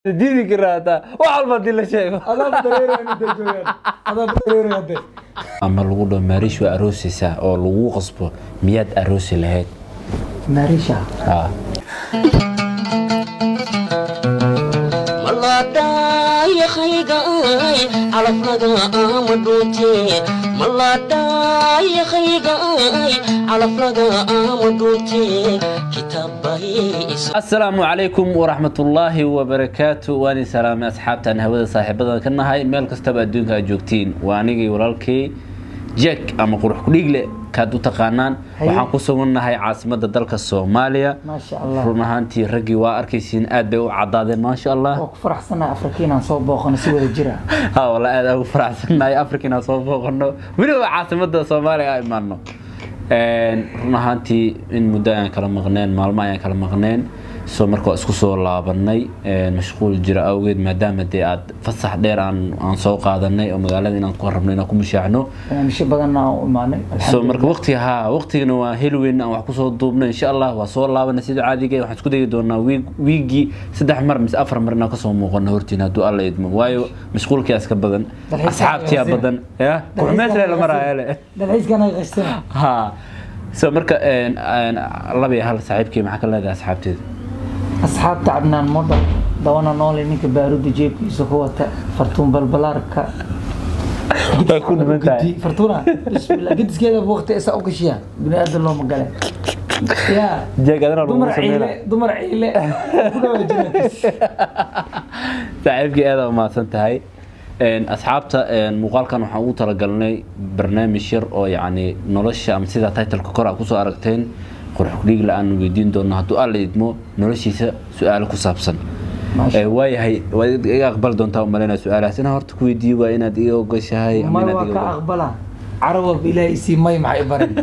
diidi karaa hataa wax walba hadii la sheego adaab dareeraya inta joogaan adaab dareeraya hadde ama lagu dhaho maariish waa aroosaysaa oo lagu qasbo miyaad aroosi lahayd maarisha haa maladayakaygaay calafnaga ama dhuunte maladayakaygaay calafnaga ama dhuunte kitaabbahi asalaamu calaykum waraxmatullaahi wabarakaatu waani salaamay asxaabtaan hawada saaxiibadan ka nahay meel kastaba adduunka aad joogtiin waa anigii walaalkay jack ama qurux kudhiigle kaad u taqaanaan Haye. waxaan ku sugannahay caasimadda dalka soomaaliya maasha allah run ahaantii raggii waa arkaysiin aad bay u cadaadeen maasha allah waa ku faraxsanahay afrika inaan soo booqano si wada jira ha walla aad aan ugu faraxsannahay africa inaan soo booqano weliba caasimadda soomaaliya aan imaano run ahaantii in muddo ayaan kala maqneen maalmo ayaan kala maqneen soo marka waa isku soo laabanay mashquul jira awgeed maadaama dee aad fasax dheer aan aan soo qaadanay oo magaalada inaan ku rabno inaan ku mushaacno barnaamijyo badanna aan u imaanay so marka waqtiga haa waqtigana waa heli weyn aan wax kusoo duubno insha allah waa soo laabanay sida caadiga waxaan isku dayi doonaa wiig wiigii saddex mar mise afar mar inaan kasoo muuqano hortiin hadduu alla idmo waayo mashquulkiyaa iska badan Dalxiiska asxaabtiyaa qasina. badan ya qurmeesle la maraayo dalxiiskana qastina ha so marka een, een, laba iyo hal saaxiibkii maxaa ka leedahay asxaabteeda asxaabta cabnaan model dawana noole ninka baaruda jeebkiisa ku wata fartuun balbalaarka Way ku dhiman tahay. Gudi- fartuuna bismillah gediskeeda waqti isa u gashiya bini aadan looma gale ya jeeg adana lagu dumar sameynaa ciile dumar ciile ku dhawa jinatis saaxiibkii aada umahadsan tahay Een, asxaabta een, muuqaalkan waxaan ugu talagalnay barnaamij yar oo yacni nolosha ama sida titleka kor aa kusoo aragteen qurux kudhiigla aan weydiin doono hadduu alla idmo noloshiisa su-aalo ku saabsan Maasha Ee, waayahay waad iga aqbali doontaa umaleyna su-aalahaas inaan horta ku weydiiyo waa inaad iga ogoshahay ama may inaad waa iga ka ogo- aqbala carabab ilaahay isii may maxay barin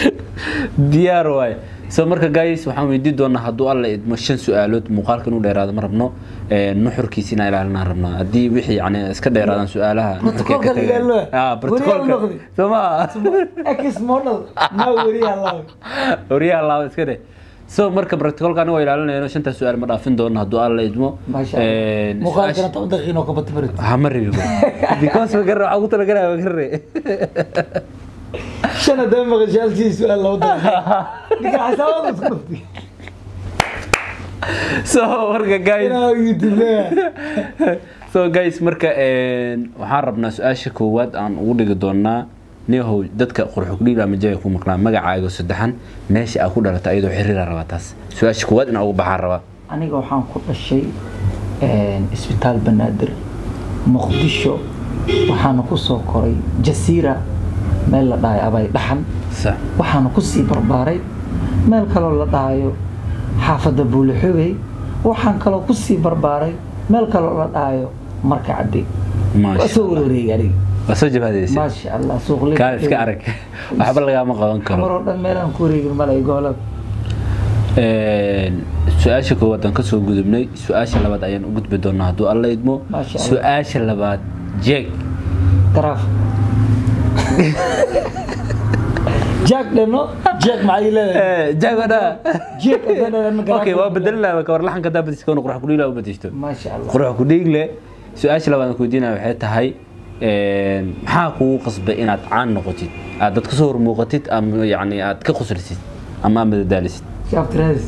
diyaar waay so marka guys waxaan weydiin doonaa hadduu alla idmo shan su-aalood muuqaalka inuu dheeraado ma rabno Ee, nuxurkiisa inaan ilaalinaan rabnaa haddii wixii yani iska dheeraadaan su-aalaha nuxurkay ka Protocolka la tagayaan. ilaaliyo. Ah, Weriyaa u protocolka noqdi. soo ma ex model ma weriya allah wariyaha laaba iska dheh so marka protocolka aniga waa ilaalinayno shanta su-aal ma dhaafin doono hadduu alla idmo maasha Ee, allah muuqaalkana su-aasha- toban daqiiqo ka bata barid ha ma rabi because magarre waxaan ku talagalaya magarre shan haddaba maqashay halkii su-aal loo daqiiqo ninka xasaabada isku dhuftay so marka guys inaa youtube leeyahay so guys marka een, waxaan rabnaa su-aasha koowaad aan ugu dhigi doonaa niyahow dadka qurxugdhiil ama jaya ku maqlaan magacaaga saddexan meesha aa ku dhalatay ayadoo xiriira rabaa taas su-aasha koowaad inaan ugu baxaan rabaa aniga waxaan ku dhashay isbitaal banaadir muqdisho waxaana ku soo koray jasiira meel la dhahayo abay dhaxan sax waxaana ku sii barbaaray meel kaloo la dhahayo xaafadda buulixogey waxaan kaloo ku sii barbaaray meel kaloo la dhahayo marka cadde waa maasha soo wareegay aniga waa soo jabaadaysa maasha allah suuqle kaa iska arag waxba lagaama qaban karo maroo dhan meelaan ku wareegin malay goolada Een, su-aasha koowaad aan kasoo gudubnay su-aasha labaad ayaan u gudbi doonaa hadduu alla idmo Maasha Allah. su-aasha labaad jeeg taraaf jack dhano jack maxay leedahay jeeg wadha jack haddana okay waa bedelina ka war laxanka daa badis koona qurux kudhiila u badishto maasha allah qurux kudhiigle su-aasha labaad aan ku weydiinaya waxay tahay een, maxaa kugu qasbay inaad caan noqotid aad dad kasoo hormuuqatid ama yacni aad ka qoslisid ama aad madadaalisid shaftiraadis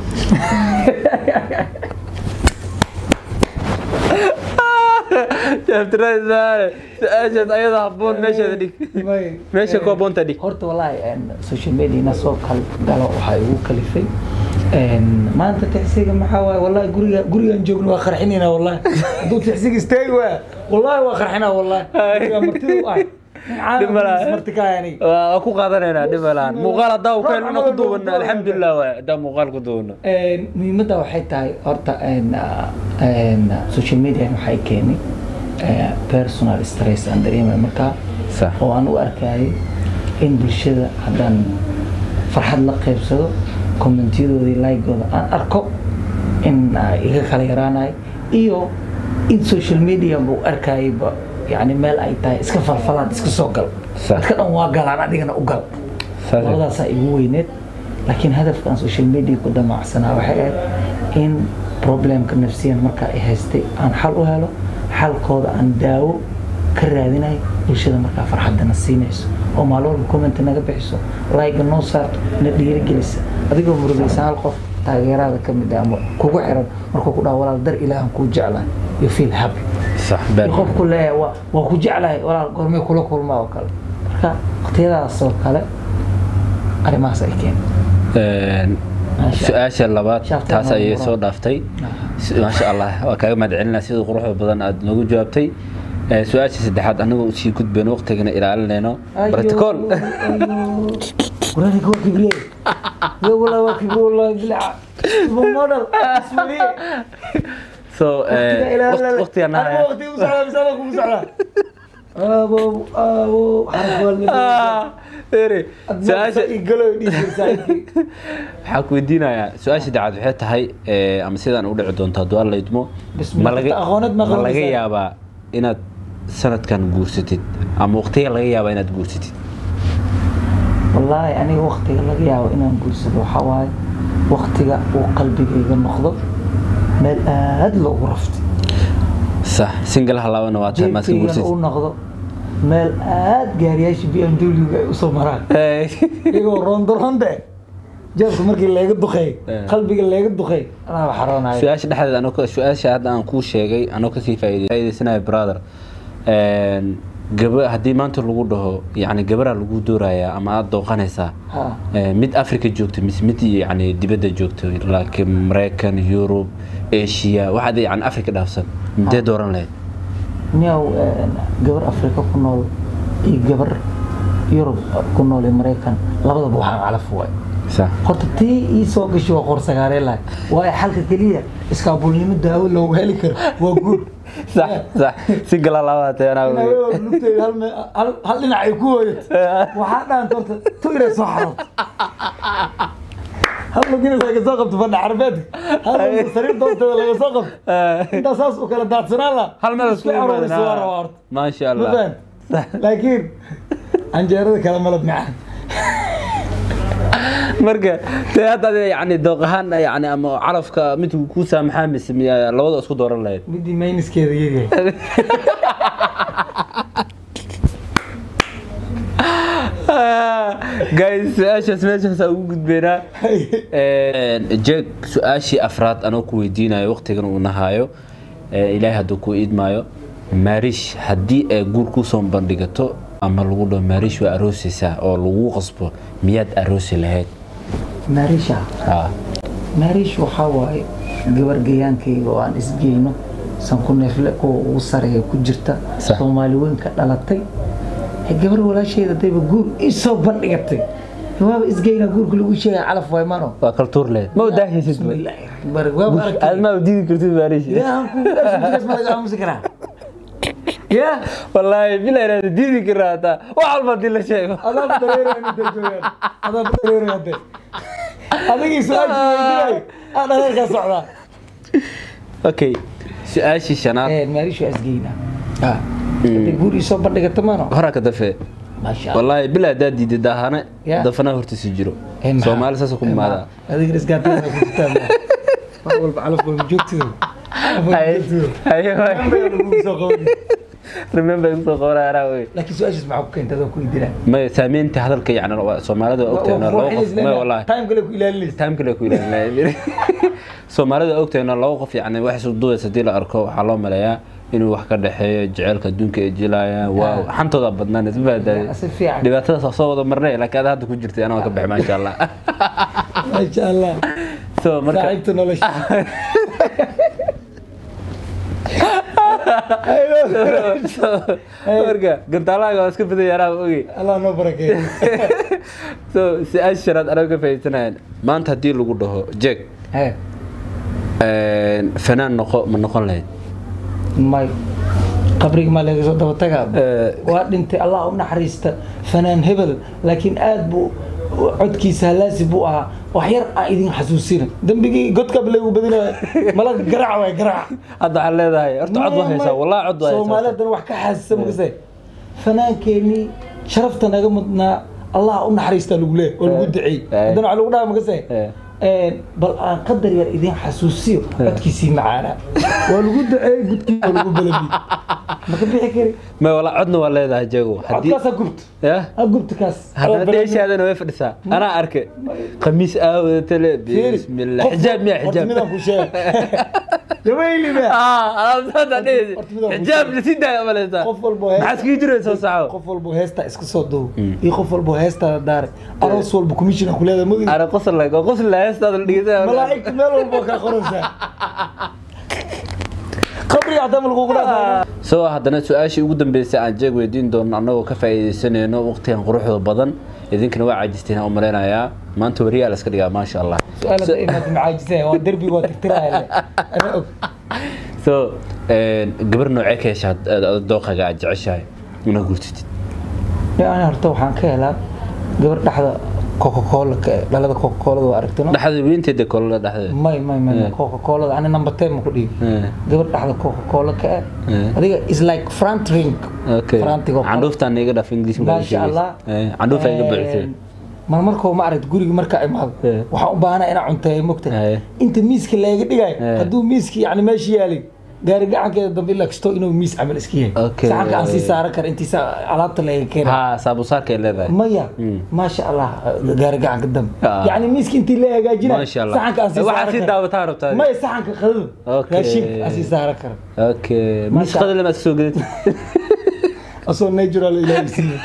su-aashaas ayada haboon meeshaada dhig meesha ku haboonta dhig horta wallaahi een, social media ina soo kal galo waxaa igu kalifay Een, maanta tixsiga maxaa waaye wallaahi guriga gurigaan joogno waa qarxinayna wallaahi hadduu tixsiga istaagi waa wallaahi waa qarxinaa wallaahi guriga martida u ah nin Dhib ma laha. caalamkiis marti ka hayani waa ku qaadanaynaa dhib malaan muuqaal haddaa u keenana ku duubana alxamdulilah waay haddaa muuqaal ku duubana Een, muhiimadda waxay tahay horta een, ah, een, social media waxay keenay eh, personal stress aan dareemay markaa sax oo aan u arkayay in bulshada haddaan farxad la qaybsado kommentyadoodii laygooda aan arko in ay iga kala yaraanayo iyo in social media buu arkayayba yani meel ay tahay iska falfalaad iska soo gal Sax. dadka dhan waa galaan adigana u gal Sax. labadaasaa igu weyneed laakiin hadafkan social media ku damacsanaa waxay ahayd in problemka nafsiyan markaa ay haystay aan xal u helo xalkooda aan daawo ka raadinayo bulshada markaa farxadana siinayso oo maalin walba comment naga bixiso like noo saarto na dhiirigelisa adigoo murugaysa hal qof taageerada ka mid ah ama kugu xiran markuu ku dhaho walaal dar ilaahan kuu jeclahay you feel happy sax beer qofku leeyahay waa waa ku jeclahay walaal goormee kula kulmaa oo kale marka waqtiyadaas oo kale arrimahaas ay keen Een, Maasha su-aasha labaad Shaafta taas ma ayay muran. soo dhaaftay Si- maasha allah waa kaaga mahadcelinaa sida quruxda badan aad noogu jawaabtay Ee, su-aasha saddexaad anagoo usii gudbayno waqtigana ilaalinayno protocol وراني كوا كبرية يا والله waa كبرية والله بلع مودل اسمريه so ee, waqt- waqtigan انا haya وقتي وسعلا بسالة كم سعلا ابو ابو حرف والمدينة Ah, ere, su-aasha يقولوا يدي سايدي waxaa ku weydiinayaa su-aasha saddexaad waxay tahay ee, ama sidaan u dhici doonto hadduu alla idmo Bismillah, ma laga- aqoonad ma ma laga qabanaysaa? yaabaa inaad sanadkan guursatid ama waqtiga laga yaabaa inaad guursatid والله أنا وقتي لقى يا وإنا نقول سبوا حواي وقتي وقلبي جيجا نخضب مال آد لو غرفتي sax single halaabana waa tahay maaska جيبتي guursatid أو نخضب مال آد قارياش بي أم دوليو وصمران iyagoo roondoroonde jeebka markii laga duqay Eh. qalbiga laga duqay anaa xaroonayo su-aasha dhexdeeda anoo ka- su-aasha hadda aan kuu sheegay anoo kasii faa'iidey- faa'iideysanayo brother Een, gaba haddii maanta lagu dhaho yani gabaraa lagu doorayaa ama aada dooqanaysaa Ha. Ee, mid africa joogto mise mid yani dibadda joogto laakiin maraykan yurub asia waxaad yani africa dhaafsan midee dooran lahayd niyow gabar afrika ku nool iyo gabar yurub ku nool iyo maraykan labadaba waxaan calaf waay sax horta tii ii soo gashay waa qorsagaaree lahay waayo xalka keliya iskaabulnimo daawo loogu heli karo waa guud sax sax si gala labaatay anaa In wey. haweeneyda lugteeda hal me- hal- hal dhinac ay ku hooyato waxaa dhaanta horta tu inay soo xarooto hal lugina laga soo qabto fadha carbeedka hal lugina sariir doonteeda laga soo qabto intaa saas u kala daadsanaan la hal meel isku aroorisa waa rabaa horta maasha ma allah fahan laakiin canjeerada kala malab macaan marka dee hadda ade yani dooq ahaan yani ama calafka mid ku saamaxaa mise miyaa labada isku dooran lahayd midii mayniskeeda yaryahay guys su-aashaas meeshaasa ugu gudbeynaa jeeg su-aashii afraad anoo ku weydiinayo waqtigan uu nahaayo ee, ilaahay hadduu ku iidmaayo maariish haddii ay guur kusoo bandhigato ama lagu dhaho maariish waa aroosaysaa oo lagu qasbo miyaad aroosi lahayd maarisha Ah, maariish waxaa waaye gabar gayaankayga oo aan isgeyno sanku neefle kuwa ugu sareeya ku jirta Sax. soomaali weyn ka dhalatay Ee, gabar walaasheeda dayba guur isoo bandhigatay waaba isgeyna guurka lagu sheegay calaf waay mano waa kaltuur lahayd ma udaahaysid bismillaahi raxmaani raxiim. waaba aragtay aad ma udiidi kartid maariish ilaahan ku gaas ma laga aamusi karaa ya wallaahi bila inaad diidi karaa hataa wax walba haddii la sheego adaab dareeraya inta joogaan adaab dareeraya hadde adigii su-aashii weydiinay aa dhareerkaa socdaa okay su-aashii shanaad maariish waa isgeyna hadday guur isoo bandhigata mano horaa ka dafe maasha Allah. wallaahi bila haddaad diiday daahane Ya. dafanaa hortiisi jiro Eh, maxaa? soomaali saas ku Eh, imaadaa maxaa? adigana isgaartayda ku jirtaa ma wax walba calaf waa joogtido calaf waa joogtido remember kusoo qabanaya anaa wey laakiin su-aashaas maxaa ku keentay adoo ku idinaa may saamaynta hadalka yani waa- soomaalida waa ogtahayna laba qof may wallaahi time kale ku ilaalinaysa time kale ku ilaalinaya soomaalida waa ogtahayna laba qof yani wax isu duudaysa haddii la arko waxaa loo maleeyaa inuu wax ka dhexeeyo jaceylka adduunka ay jilayaan waa xantooda badnaan isma fahantahay si fiican dhibaatadaas waa soo wada marnay laakiin ada hadda ku jirtay anaa ka baxay maasha allah maasha allah so marka saaxiibta nolosha marka gantaalahaaga waa iska badan yaraa oge allah noo barakeeyo so su-aasha shanaad anaga ka faa'iidsanayaan maanta haddii lagu dhaho jeeg Hee, fanaan noqo ma noqon lahayd may qabriga maa laga soo daba tagaa Eh. waa dhintay allah u naxariista fanaan hebel laakiin aad buu codkiisa halaasi buu ahaa wax yar aan idin xasuusina dembigii godkaba lagu badinaya malaga garaac waay garaac hadda waxaad leedahay horta cod waa haysaa wallahi cod waa haysaa soomaaliyadan wax ka xaasisa makase fanaankeenii sharafta naga mudnaa allah u naxariista lagu leeyahay oo lagu duceey Eh. haddana wax lagu dhaha makase Eh. bal aan qadar yar idin xasuusiyo codkiisii macaana waa lagu duceeyey gudkii waa lagu balabi maka bixi kari ma wala codna waa leedahay jago haddii codkaas ha gubto ya ha gubto kaas haddana dheeshaadana way fadhisaa anaa arke khamiis aawada tale bismillah xijaab miya xijaab midaan ku sheeg yabayli ba xijaab lasii daaya maleysaa qof walbo hees- maxaad kii jiraysa soo saxo qof walbo heesta iska soo duub iyo qof walbo heestada daare aroos walbo commission ku leedahay magid ana qosol la qosol la heestaada la dhigay malaa'igta meel walbo ka qoransaa qabriga haddana ma lagugu dhaafaa soo haddana su-aashii ugu dambeysay aan jeeg weydiin doono annagoo ka faa'iidaysanayno waqtigan quruxda badan idinkana waa caajisteen aan u malaynayaa maanta wariyaa la iska dhigaa maasha allah su-aalada imaad macaajisay waa derbiga waa tirtiraya ana og so gabar noocee ka hesha dooqaga aad jeceshahay inaad guursatid Ya, ani horta waxaan ka helaa gabar dhexda coca-cola ka dhalada coca-colada waa aragtino dhexda weynteeda kolada dhexdeeda may may may Eh. coca-colada ani number ten ma ku dhigi Eh, gabar dhexda coca-cola ka Eh. ah adiga is like front ring okay frantigo candhuuftaan iga dhaf english maasha allah candhuufa iga buuxisay mar markoo ma aragt guriga markaa imaado Eh. waxaan u baahanaa inaan cunteeyo mogta Eh. inta miiska laga dhigayo Eh. hadduu miiski yani meesha yaalay gaari gacankeeda dambe ilaa kasto inuu miis camal iska yahay Okay. saxanka aan sii saaran kara intiisa alaabta laga keena ha saabusaarkay leedahay maya Mm. maasha allah gaari gacanka dambe Ah. yani miiska intii la hagaajina maasha allah saxanka aan sii waxaad saaran sii kara daawataa rabtaa maya saxanka qadada Okay. raashinka aan sii saaran kara okay Maasha miskada lama soo gadatid asoo natural ilaahay siiye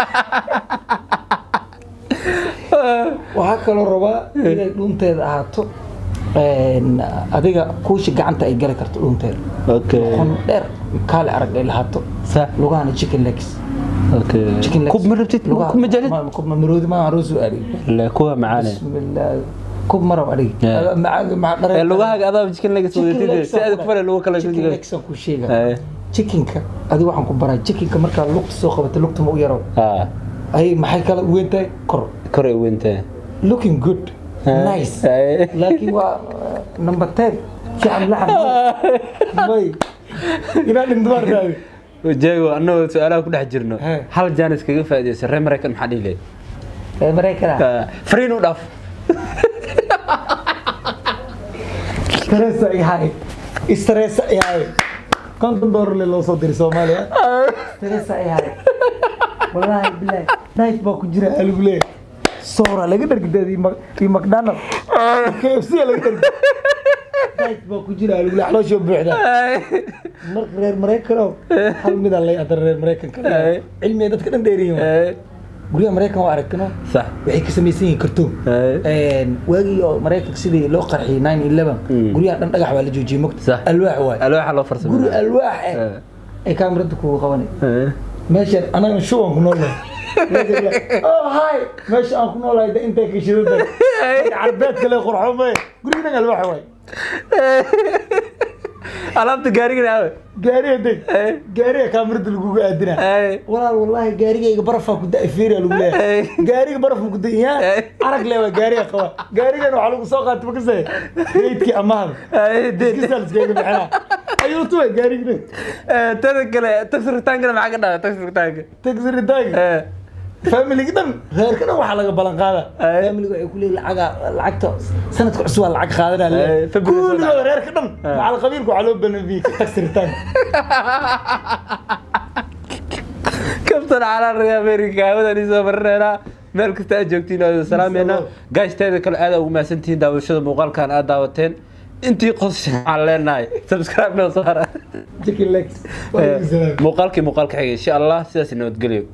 waxaa kaloo rabaa inay dhunteeda ahaato een, adiga kuusha gacanta ay gali karto dhunteeda okay qon dheer kaale arag ay lahaato sax lugahana chicken legs okay chicken legs kub ma rabtid Lugaha- kub ma jelid ma- kub ma maroodi ma roosu adhig la kuwa macaane bismillah kub marab adhig Yeah. macaaga maca ee dhare lugahaaga adaa jikin laga soo Chicken wadatid legs si aad aan ku ku fara lugu kala chicken soo legs aan ku sheega Eh. chickenka adiga waxaan ku baraa chickenka markaa lugta soo qabato lugta ma u yaro ha ay maxay kala u weyn tahay kor kor ay weyntahay looking good Eh. nice Eh. laakiin waa uh, number ten fiican laxan may inaa dhindumartaadi jeego annagoo su-aalaha ku dhex jirno Eh. hal jaanis kaga faa'iidaysa reer maraykan maxaa dhihi lehed ee maraykana fariin u dhaaf stressa ihay stressa ihay konton doolar le loo soo diray soomaaliya stressa ihay wallaahi bilahi diet baa ku jira aligu leeyahay soora laga dhargideed iyo mcdonald kfc laga dhargi diet baa ku jira aligu leeyahay calooshoo buuxda marka reer maraykanow hal midaan lay adar reer maraykanka Eh. cilmiga dadka dhan dheeriyin guryaha maraykan waa aragtino sax waxay ka samaysan yihiin kartoon Eh. waagii oo maraykanka sidii loo qarxiyay 911 Mm. guryaha dhan dhagax waa la joojiyey mogta Sax. alwaax waay alwaaxa loo guri farsamay alwaax eh Eh. ay kaamirada kugu qabanay meeshan anaga shuban ku noolahay oh hi meesha aan ku noolahay de intay ka shidada carbeed kale qurxo may guriga dhan alwaax waay alaabta gaarigana aawe gaariga deg Eh. gaariga kaamirada lagugu aadina Eh. walaal wallaahi gaarigayga barafaa ku da feria lagu leeyahay Eh. gaariga baraf ma ku da yaa Eh. arag leewa gaariga qaba gaarigan waxaa lagu soo qaatay makasay reydkii amahda iskisaal iskaga bixina ayuu tuwa gaarigna tada kale taxi ritaankana maxaa ka dhaca taxi ritaanka tagsiritaanka familiga dhan reerka dhan waxaa laga balan qaada Eh. familiga waxay ku leeyihin lacaga lacagta sanadka cusub waa lacag qaadanaa Eh, le February soo kuligooda dhacay. reerka dhan Eh. macal qabiilka waxaa loo balanbiyey tagsiritaanka kabtan calaa reer america hawadan isoo marneynaa meel kasta aad joogtiin oo salaameena gaashtaada kale aad ugu mahadsantihiin daawashada muuqaalkan aad daawateen intii qosasha waxaan leenahay subscribe noo saara chicken legs Waa lagu salaamay. muuqaalkii muuqaalka xigay insha allah sidaas nabadgelyo